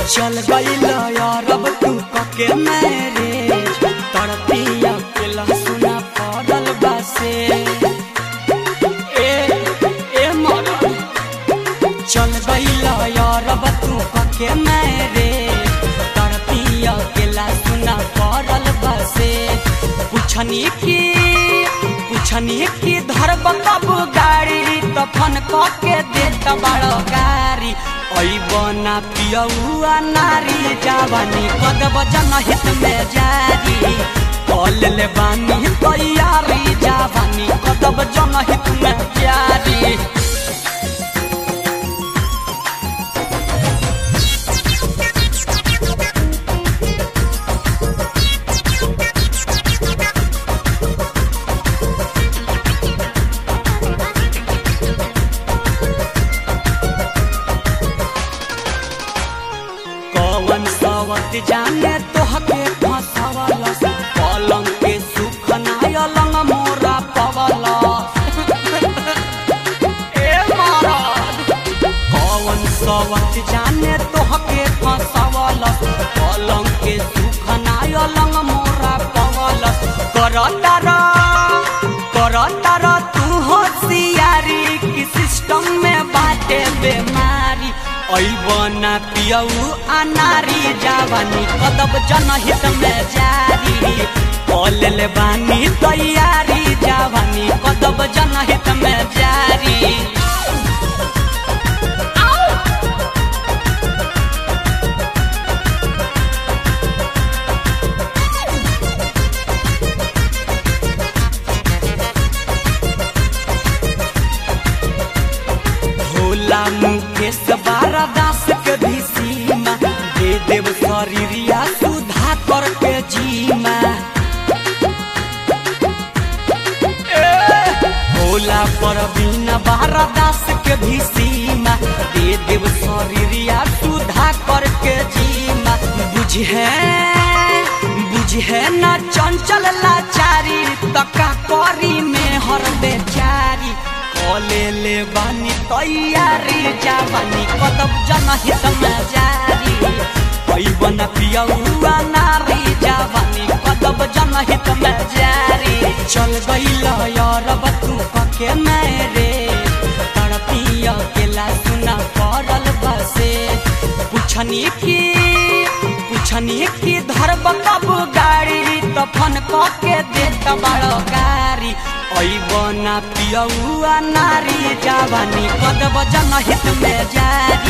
चल गईल यारब तू कके मैरेज तड़पिया के लहसुना पड़ल बसे ए ए मरद चल गईल यारब तू कके मैरेज तड़पिया के लहसुना पड़ल बसे पुछनी की पुछनी की धरब कब गाड़ी तफन कके देत बड़ गाड़ी ऐबना पियौआ नारी जावानी कदब जनहित में जारी कल ले बानी तैयारी जावानी कदब जनहित में जारी कवन सवत जाने तोहके फसवल पलंग के सुख नाय लंग मोरा पवल ए महाराज कवन सवत जाने तोहके फसवल पलंग के सुख नाय लंग मोरा पवल करतर करतर तू होशियारी की सिस्टम में बाटे बेमारी ऐबना पियऊ अनारी जावानी कदब जनहित में जारी कल ले बानी तैयारी जावानी कदब जनहित में जारी भोला मुकेश बारा दास के भी सीमा दे देव शरीरिया सुधा करके जीमा ए, भोला पर बिना बारा दास के भी सीमा दे देव शरीरिया सुधा करके जीमा बुझे बुझे न चंचल लाचारी तका करी में हर बेचारी कले ले बानी तैयारी जावानी कदब जनहित में जारी पैबन पियौआ नारी जावानी कदब जनहित में जारी चल गईल यारब तू कके मेरे तड़पिया के सुना पड़ल बसे पुछनी की पुछनी की धरब कब गाड़ी तफन कके देत बड़ गाड़ी ऐबना पियौआ नारी जावानी कदब जनहित में जारी